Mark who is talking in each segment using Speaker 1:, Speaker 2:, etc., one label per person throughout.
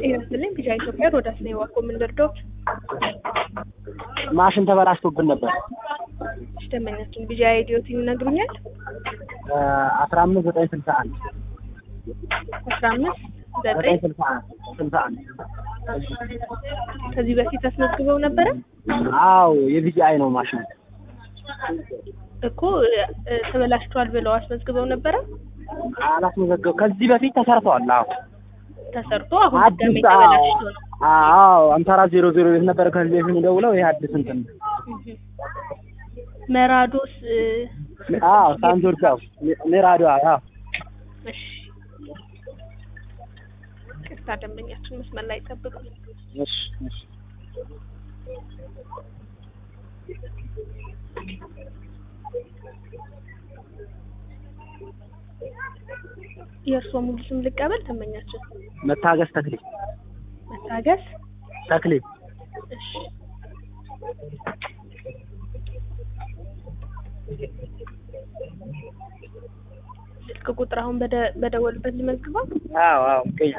Speaker 1: ጤና ይስጥልኝ ቢጫ ኢትዮጵያ ሮዳስ ነው የዋኮ የምንደርደው
Speaker 2: ማሽን ተበላሽቶብን ነበር።
Speaker 1: ደንበኛችን ቢጫ አይዲዮት ይነግሩኛል።
Speaker 2: አስራ አምስት ዘጠኝ ስልሳ አንድ
Speaker 1: አስራ አምስት
Speaker 2: ዘጠኝ
Speaker 1: ዘጠኝ
Speaker 2: ስልሳ አንድ ስልሳ አንድ
Speaker 1: ከዚህ በፊት አስመዝግበው ነበረ
Speaker 2: አዎ የቢጂአይ ነው ማሽን።
Speaker 1: እኮ እ፣ ተበላሽቷል ብለው አስመዝግበው ነበረ
Speaker 2: አላስመዘገብ ከዚህ በፊት ተሰርተዋል። አዎ
Speaker 1: ተሰርቶ አሁን ድጋሜ
Speaker 2: አዲስ አዎ
Speaker 1: ተበላሽቶ ነው።
Speaker 2: አዎ አምሳ አራት ዜሮ ዜሮ ቤት ነበረ ከዚህ በፊት ደውለው ይሄ አዲስ እንትን ነው።
Speaker 1: እህ። መራዶስ እ፣
Speaker 2: አዎ ሳንጆርጅ አዎ ሜራዶ አዎ
Speaker 1: እሺ ቅርታ ደንበኛችን መስመር ላይ ጠብቁ።
Speaker 2: እሺ እሺ
Speaker 1: የእርስዎ ሙሉ ስም ልቀበል ደንበኛችን
Speaker 2: መታገስ ተክሌ
Speaker 1: መታገስ
Speaker 2: ተክሌ
Speaker 1: እሺ ስልክ ቁጥር አሁን በደ- በደወሉበት ልመዝግበው
Speaker 2: አዎ አዎ ቀይ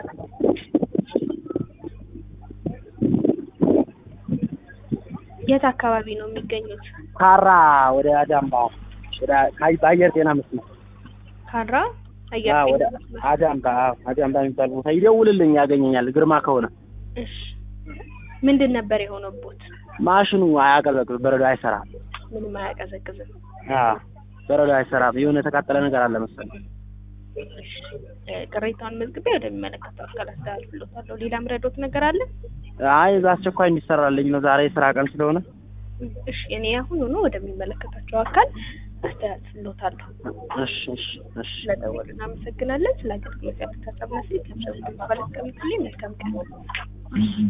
Speaker 1: የት አካባቢ ነው የሚገኙት
Speaker 2: ካራ ወደ አዳምባ ወደ ካይ በአየር ጤና መስመር
Speaker 1: ካራ አየር
Speaker 2: አዎ ወደ
Speaker 1: ጤና መስመር
Speaker 2: አዳምባ አዎ አዳምባ የሚባል ቦታ ይደውልልኝ ያገኘኛል ግርማ ከሆነ
Speaker 1: እሺ ምንድን ነበር የሆነቦት
Speaker 2: ማሽኑ አያቀዘቅዝ በረዶ አይሰራም
Speaker 1: ምንም አያቀዘቅዝም
Speaker 2: አዎ በረዶ አይሰራም የሆነ የተቃጠለ ነገር አለ መሰለኝ
Speaker 1: እሺ እ፣ ቅሬታውን መዝግቤ ወደሚመለከተው አካል አስተላልፍልዎታለሁ ሌላ ምረዶት ነገር አለ
Speaker 2: አይ በአስቸኳይ እንዲሰራልኝ ነው ዛሬ የስራ ቀን ስለሆነ
Speaker 1: እሺ እኔ አሁን ሆኖ ወደሚመለከታቸው አካል አስተላልፍልዎታለሁ
Speaker 2: እሺ እሺ እሺ
Speaker 1: ስለደወሉ እናመሰግናለን ስለ አገልግሎት ያሉት ሀሳብና ስልክ ከብሰብ በኋላ እስከምትልኝ መልካም ቀን